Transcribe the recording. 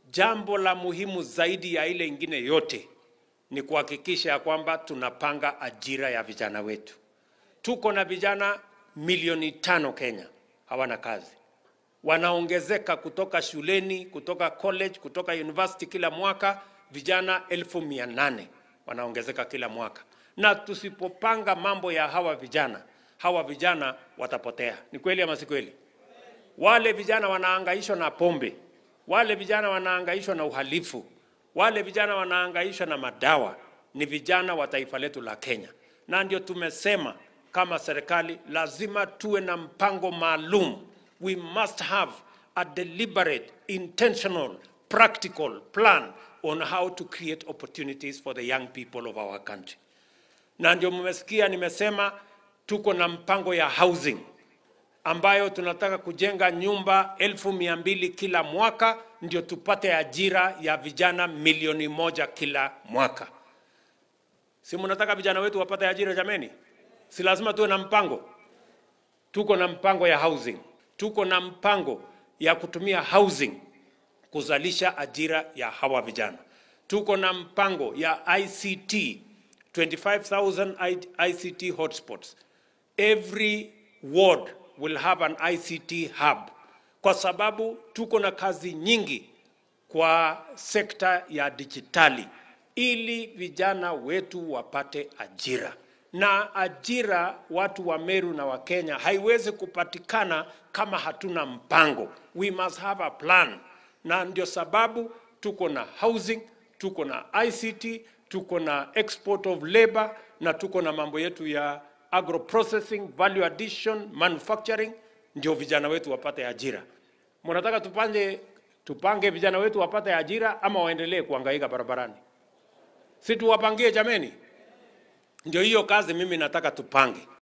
jambo la muhimu zaidi ya ile ingine yote ni kuhakikisha ya kwamba tunapanga ajira ya vijana wetu. Tuko na vijana milioni tano Kenya hawana kazi, wanaongezeka kutoka shuleni, kutoka college, kutoka university kila mwaka, vijana elfu mia nane wanaongezeka kila mwaka, na tusipopanga mambo ya hawa vijana, hawa vijana watapotea. Ni kweli ama si kweli? Wale vijana wanaangaishwa na pombe, wale vijana wanaangaishwa na uhalifu, wale vijana wanaangaishwa na madawa, ni vijana wa taifa letu la Kenya, na ndio tumesema kama serikali lazima tuwe na mpango maalum. We must have a deliberate, intentional, practical plan on how to create opportunities for the young people of our country. Na ndio mmesikia nimesema tuko na mpango ya housing ambayo tunataka kujenga nyumba elfu mia mbili kila mwaka ndio tupate ajira ya vijana milioni moja kila mwaka. Si mnataka vijana wetu wapate ajira jameni? Si lazima tuwe na mpango. Tuko na mpango ya housing, tuko na mpango ya kutumia housing kuzalisha ajira ya hawa vijana. Tuko na mpango ya ICT 25,000 ICT hotspots. Every ward will have an ICT hub, kwa sababu tuko na kazi nyingi kwa sekta ya dijitali, ili vijana wetu wapate ajira. Na ajira watu wa Meru na wa Kenya haiwezi kupatikana kama hatuna mpango. We must have a plan, na ndio sababu tuko na housing, tuko na ICT, tuko na export of labor na tuko na mambo yetu ya agro processing, value addition, manufacturing, ndio vijana wetu wapate ajira. Mnataka tupange tupange vijana wetu wapate ajira ama waendelee kuhangaika barabarani? Si tuwapangie jameni? Ndio hiyo kazi mimi nataka tupange.